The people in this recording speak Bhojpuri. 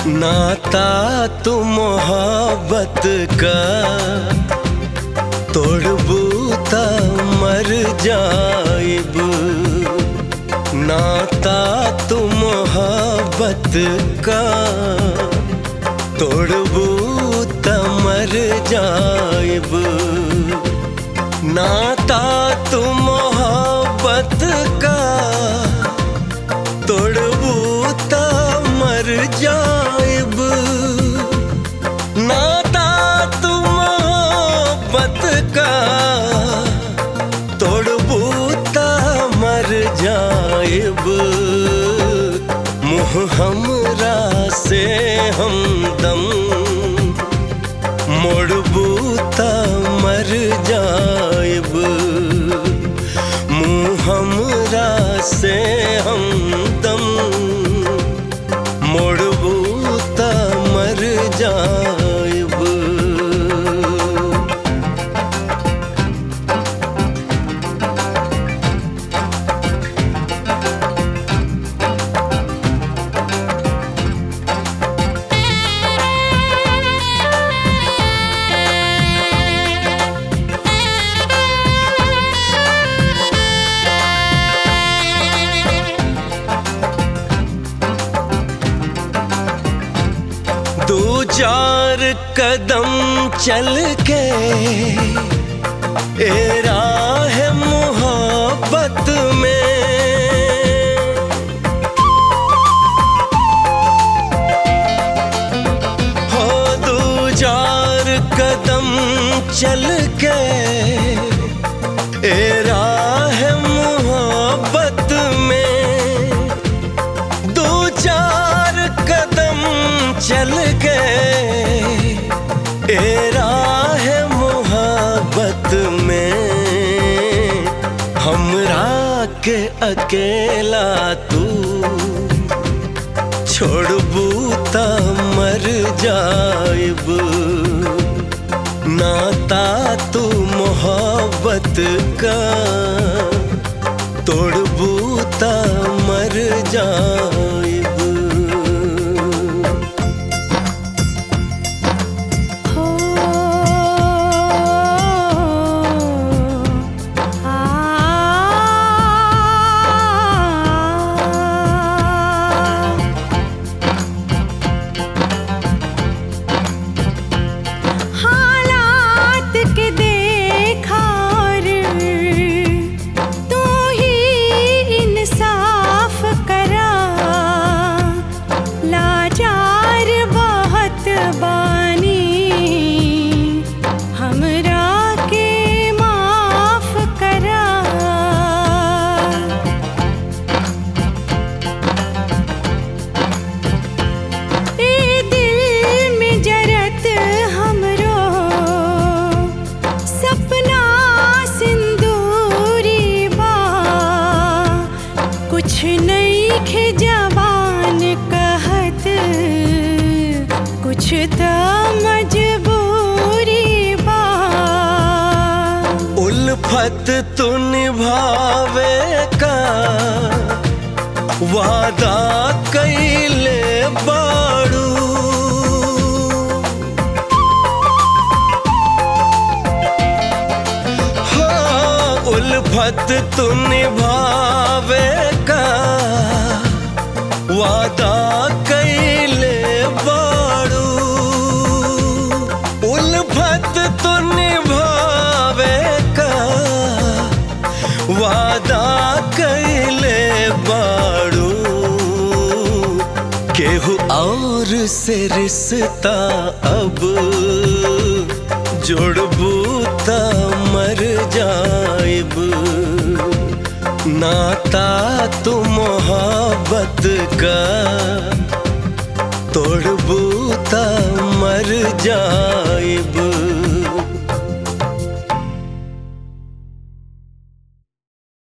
नाता तू मोहब्बत का तोड़बू त मर जाइब नाता तू मोहब्बत का तोड़बू त मर जाइब नाता तू मोहब्बत का तोड़बू त मर जाइब नाता तू मोहब्बत का तोड़बू त मर जाइब मुँह हमरा से हमदम मोड़बू त मर जाइब मुँह हमरा से हमदम मोड़बू त मर जाइब दो चार कदम चल के ए राह मोहब्बत में हो दो चार कदम चल के ए राह मोहब्बत में दो चार कदम चल गए ए राह मोहब्बत में हमरा के अकेला तू छोड़बू त मर जाइब नाता तू मोहब्बत का तोड़बू त मर जाइब हो आ हालात के देखा और तू ही इंसाफ करा लाचार बहुत बानी हमरा के माफ करा ए दिल में जरत हमरो सपना सिंदूरी बा कुछ नहीं खे जबान कहत कुछ तो मजबूरी बा उल्फत तू निभावे का वादा कैले बाड़ू हाँ उल्फत तू निभावे का वादा कैले बाड़ू उल्फत तू निभावे का वादा कैले बाड़ू केहू और से रिश्ता अब जोड़बू त मर जाइब नाता तू मोहब्बत का तोड़बू त मर जाइब